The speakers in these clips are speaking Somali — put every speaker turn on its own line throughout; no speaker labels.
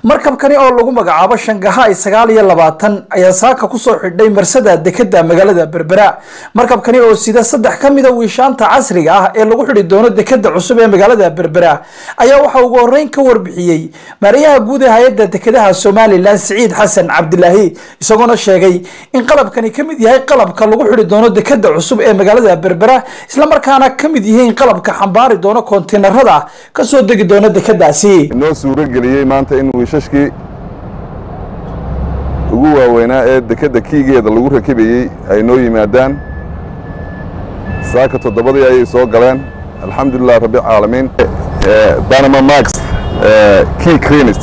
markabkani oo lagu magacaabo shangaha sagaal iyo labaatan ayaa saaka kusoo xidhay marsada dekeda magaalada berbera markabkani oo sida saddex ka mida wiishaanta casriga ah ee lagu xidhi doono dekeda cusub ee magaalada berbera ayaa waxaa ugu horeyn ka warbixiyey maarayaha guud ee hay-adda dekedaha somalilan siciid xasan cabdilaahi isagoona sheegay in qalabkani ka mid yahay qalabka lagu xidhi doono dekeda cusub ee magaalada berbera islamarkaana ka mid yihiin qalabka xambaari doono koontinarada kasoo degi doona dekedaasi
inoo suurageliyey maanta in wiishashkii ugu waaweynaa ee dekedda kiigeeda lagu rakibayey ay noo yimaadaan saaka toddobadii ayay soo galeen alxamdulilah rabbilcaalamiin banama max key crenit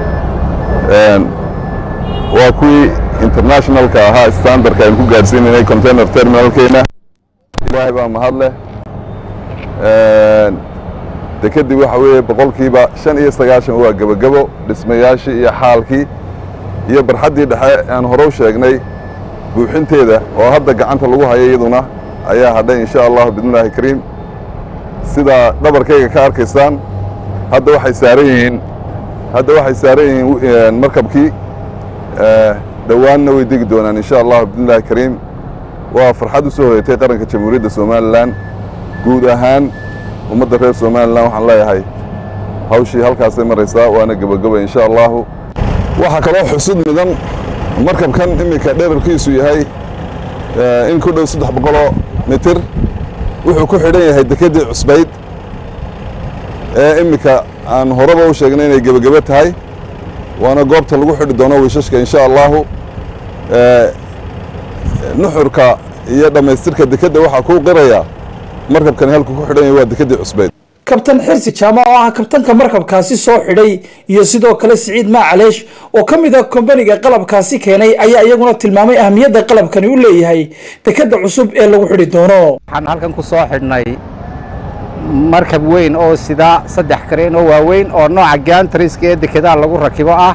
waa kuwii internationalka ahaa standardka aynu ku gaadhsiinanay container terminalkeena ilaahay baa mahad leh dekeddii waxa weeye boqolkiiba shan iyo sagaashan waa gebagebo dhismayaashii iyo xaalkii iyo barxaddii dhexe aan hore u sheegnay buuxinteeda oo hadda gacanta lagu hayo iyaduna ayaa hadhay insha allahu bidnillahi kariim sidaa dhabarkayga ka arkaysaan hadda waxay saaran yihiin hadda waxay saaran yihiin markabkii dhowaanna way degi doonaan insha allahu bidnillahi kariim waa farxad u soo hoyatay qaranka jamhuuriyadda somalilan guud ahaan ummadda reer somalilan waxaan leeyahay hawshii halkaasay maraysaa waana gebageba insha allahu waxaa kaloo xusud mudan markabkan iminka dherarkiisu yahay in ku dhow saddex boqoloo mitir wuxuu ku xidhan yahay dekeddii cusbayd ee iminka aan horeba u sheegnay inay gebagebe tahay waana goobta lagu xidhi doono wiishashka insha allahu nuxurka iyo dhammaystirka dekedda waxaa kuu qiraya markabkani halku ku xidhan yahay waa dekeddii cusbayd
kabtan xirsi jaama oo ah kabtanka markabkaasi soo xidhay iyo sidoo kale siciid maacaleesh oo ka mid a kombaniga qalabkaasi keenay ayaa iyaguna tilmaamay ahamiyadda qalabkani u leeyahay dekeda cusub ee lagu xidhi doono
waxaan halkan ku soo xidhnay markab weyn oo sidaa saddex kareen oo waaweyn oo nooca gaantariska ee dekedaha lagu rakibo ah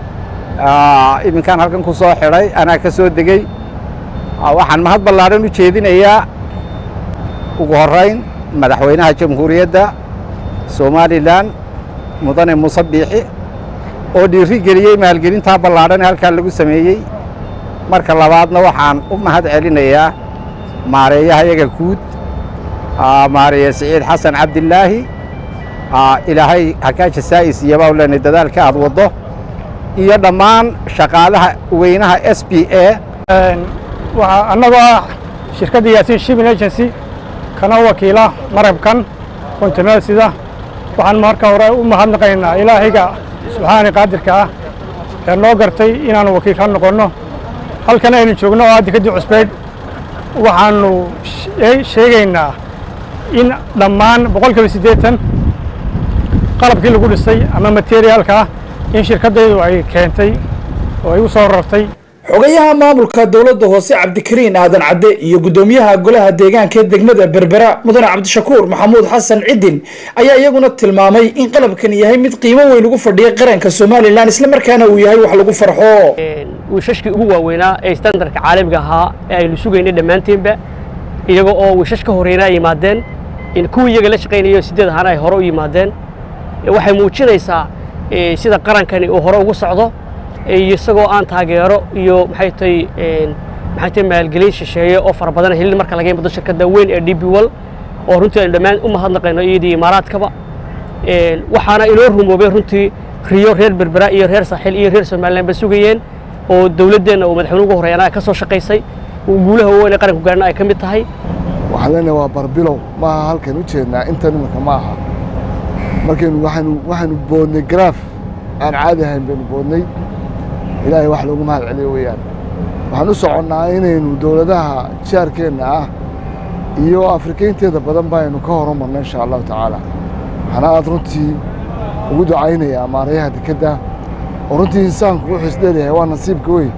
iminkaan halkan ku soo xidhay anaa ka soo degey waxaan mahad ballaadhan u jeedinayaa ugu horrayn madaxweynaha jamhuuriyadda somalilan mudane muuse biixi oo dhiiri geliyey maalgelintaa ballaadhan ee halkaa lagu sameeyey marka labaadna waxaan u mahad celinayaa maareeyaha yaga guud maareeye siciid xasan cabdilaahi ilaahay hakaaja saa'is iyo baa u leenay dadaalka aad waddo iyo dhammaan shaqaalaha weynaha s b a
annagoo ah shirkadda yaasiin shipping agency kana wakiila marabkan kontineer sida waxaan marka hore u mahadnaqaynaa ilaahayga subxaani qaadirka ah ee noo gartay inaanu wakiil ka noqonno halkan aynu joogno oo ah dekeddii cusbayd waxaannu sheegaynaa in dhammaan boqolkiiba siddeetan qalabkii lagu dhisay ama materiaalka in shirkaddaydu ay keentay oo ay u soo rartay
xogayaha maamulka dowladda hoose cabdikariin aadan cadde iyo guddoomiyaha golaha deegaanka ee degmada berbera mudane cabdishakuur maxamuud xasan cidin ayaa iyaguna tilmaamay in qalabkan yahay mid qiimo weyn ugu fadhiya qaranka somalilan islamarkaana uu yahay wax lagu farxo
wiishashkii ugu waaweynaa ee standardka caalamiga ahaa ee aynu sugaynay dhammaanteenba iyaga oo wiishash ka horeyna ay yimaadeen kuwii iyaga la shaqaynayo sideed ahaana ay hore u yimaadeen waxay muujinaysaa sida qarankani uu hore ugu socdo isagoo aan taageero iyo maxay tahay maxay tahay maalgelin shisheeye oo fara badan helin marka laga yimaado shirkadda weyn ee DB World oo runtii aynu dhammaan u mahadnaqayno iyadii imaaraadkaba waxaana inoo rumoobay runtii riyo reer berbera iyo reer saaxil iyo reer somaliland ba sugayeen oo dowladdeenna uu madaxweyne ugu horeeyana ka soo shaqaysay guulaha waaweyn ee qaranku gaarna ay ka mid tahay
waxaan leenahay waa barbilow maaha halkan u jeednaa inta nimanka ma aha markaynu waxaanu waxaanu boodnay garaaf aan caadi ahayn baynu boodnay ilaahay wax loogu mahad celiyo weeyaan waxaan u soconnaa inaynu dowladaha jaarkeenna ah iyo afrikaynteeda badan baynu ka horumarno insha allahu tacaala waxaana aad runtii ugu ducaynayaa maarayaha dekedda oo runtii insaanku wuxuu isdheelyahay waa nasiibka wey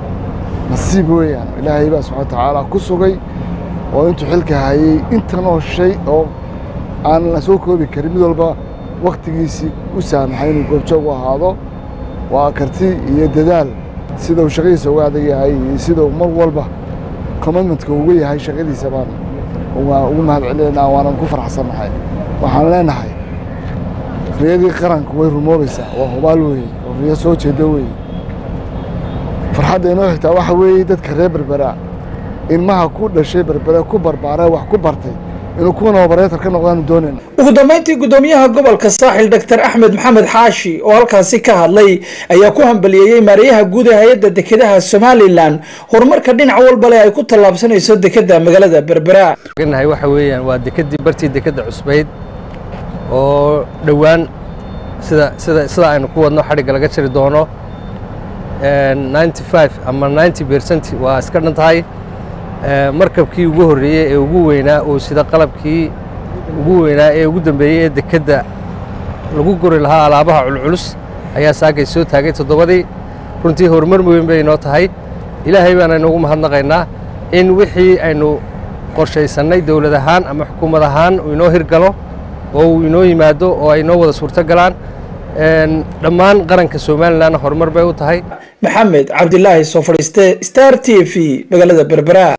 nasiib weeyaan ilaahay baa subxana watacaala ku sugay oo intuu xilka hayey intan oo shay oo aan la soo koobi karin mid walba wakhtigiisii u saamaxay inuu goobjoog u ahaado waa karti iyo dadaal sida uu shaqadiisa uga adag yahay iyo sida uu mar walba commitmentka uga yahay shaqadiisa baan ugu mahad celinaynaa waanan ku faraxsannahay waxaan leenahay riyadii qaranku way rumoobaysaa waa hubaal weeye oo riyo soo jeeda weeye farxadda inoo xigtaa waxa weeye dadka reer berbera ilmaha ku dhashay berbera ku barbaara wax ku bartay inuu kuwan obareetar ka noqdaanu doonayna
ugu dambeyntii guddoomiyaha gobolka saaxil doctor axmed maxamed xaashi oo halkaasi ka hadlay ayaa ku hambaliyeeyey maariyaha guud ee hay-adda dekedaha somalilan horumarka dhinac walba leh ay ku tallaabsanayso dekeda magaalada berbera
nahay waxa weeyaan waa dekedii bartii dekedda cusbayd oo dhowaan sida sida sida aynu ku wadno xadhigga laga jiri doono ninety five ama ninety percent waa iska dhan tahay markabkii ugu horreeyey ee ugu weynaa oo sida qalabkii ugu weynaa ee ugu dambeeyey ee dekedda lagu guri lahaa alaabaha culculus ayaa saakay soo taagay toddobadii runtii horumar weyn bay inoo tahay ilaahay baana inoogu mahadnaqaynaa in wixii aynu qorshaysannay dowlad ahaan ama xukuumad ahaan uu inoo hirgalo oo uu inoo yimaado oo ay inoo wada suurto galaan dhammaan qaranka somalilanna horumar bay u tahay
maxamed cabdilaahi soo fadhiiste star t v magaalada berbera